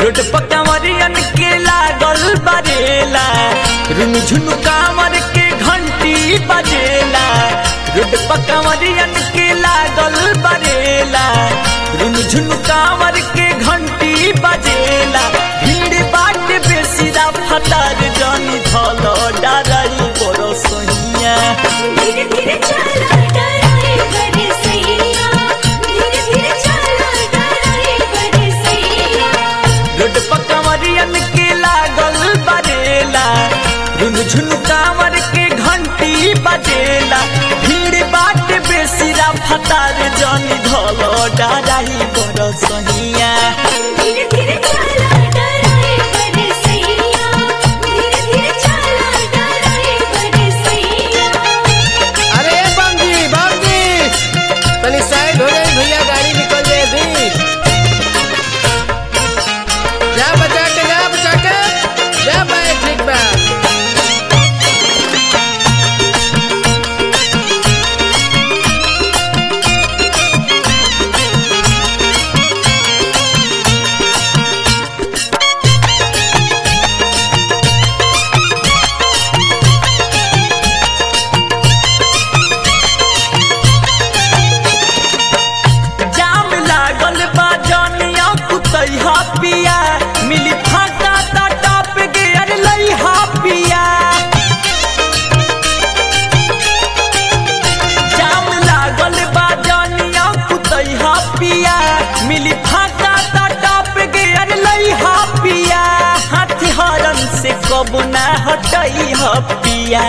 road पर कंवरियन के लागल बरेला रुन झुन कांवर के घंटी बजेला रोड पर कंवरियन के लागल बरेला रुन झुन कांवर के घंटी बजेला भीड़ बाट बेसिरा फतार जानी धल डराई बड़ सहिया धीरे धीरे चला डराए बड़े सैया धीरे धीरे चला डराए बड़े सैया रोड पर कंवरियन के लागल बरेला रुन झुन कांवर के घंटी बजेला भीड़ बाट बेसिरा फतार जानी धल डराई बड़ सहिया धीरे धीरे चला डराए बड़े सैया धीरे धीरे चला डराए बड़े सैया अरे बमजी बमजी तनी साइड हो जाए भैया गाड़ी निकल जाए भी जा बचा के जा बचा के जा पाए ठीक बा जाम लागल बा जानिया कुतैहा पिया मिली फाटा ता टॉप गियर लइहा पिया जाम लागल बा जानिया कुतैहा पिया मिली फाटा ता टॉप गियर लइहा पिया हाथ हरन से कब ना हटैहा पिया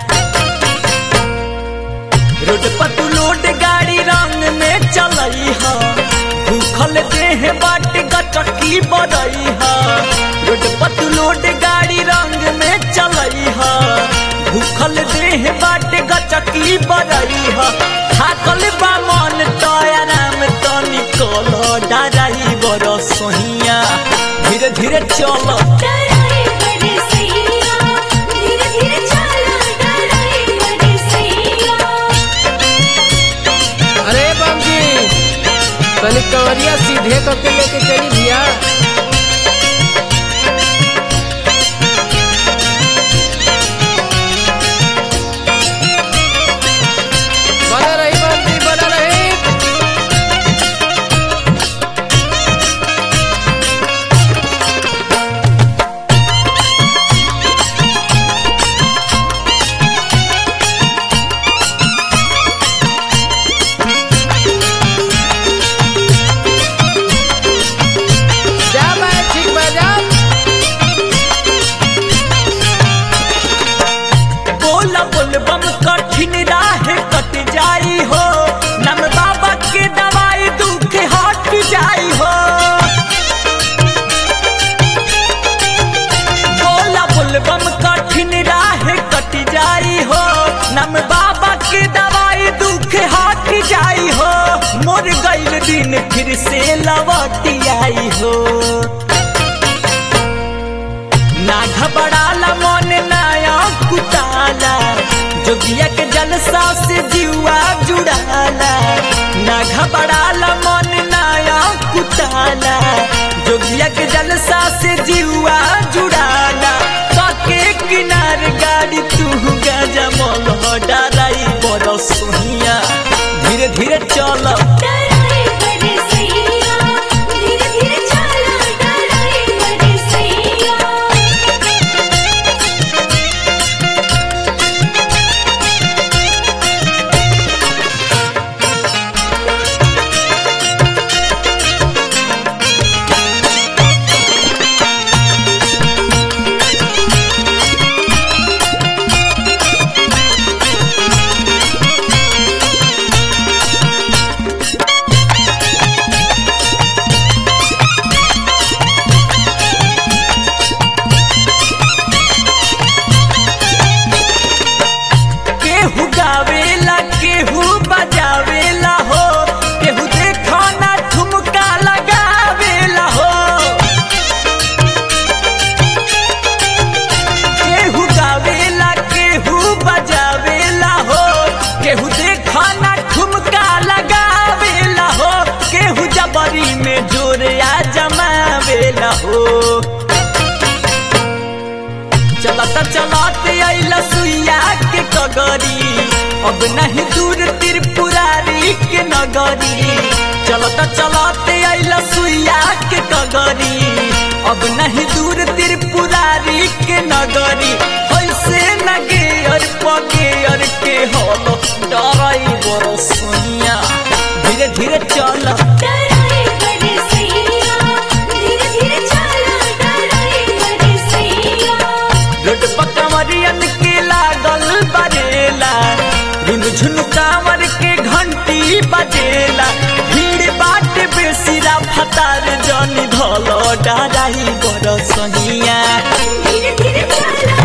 रोड पर तू लोड गाड़ी रंग में चलई ह भूखल देह बाट गटकी बड़ई ह रोड पर तू लोड गाड़ी रंग में चलई ह भूखल देह बाट गटकी बड़ई ह थाकल बा मन तो आराम तो निकल डराई बड़ सोहिया धीरे धीरे चल डराए बड़े सैया धीरे धीरे चला डराए बड़े सैया अरे बमजी तनी कंवरिया सीधे करके लेके चली भैया बना रही बमजी बना रही जा भाई ठीक बा जा बोला बोल बम कठिन राह कट जाई हो नम बाबा के दवाई दुख हट जाई हो बोला बोल बम कठिन राह कट जाई हो नम बाबा के दवाई दुख हट जाई हो मोर गईल दिन फिर से लौट आई हो ना घबराला मन नया कुताला जोगिया के जलसा से जीवा जुड़ाला ना घबराला मन नया कुताला जोगिया के जलसा से जीवा जुड़ाला काके किनार गाड़ी तू गजा मोल डराई बड़ सोहिया धीरे धीरे चल डराए बड़े सैया धीरे धीरे चला डराए बड़े सैया केहू गावेला केहू बजावेला हो केहू देखो ना ठुमका लगावेला हो केहू गावेला केहू बजावेला हो केहू देखो ना ठुमका लगावेला हो केहू जबरी में जोरिया जमावेला हो चलता चलाते अइला सुइया के कगरी अब नहीं दूर त्रिपुरारी के नगरी चलता चलाते अइला सुइया के कगरी अब नहीं दूर त्रिपुरारी के नगरी ऐसे नगे और पगे और के हलो डराई बरो सोनिया धीरे धीरे चल डराई बड़ी सैया धीरे धीरे चला डराई बड़ी सैया रोड पर कंवरियन के लागल बरेला रुन झुन कांवर के घंटी बजेला भीड़ बाट बेसिरा फतार जनी धलो डराई बड़ सहिया धीरे धीरे चला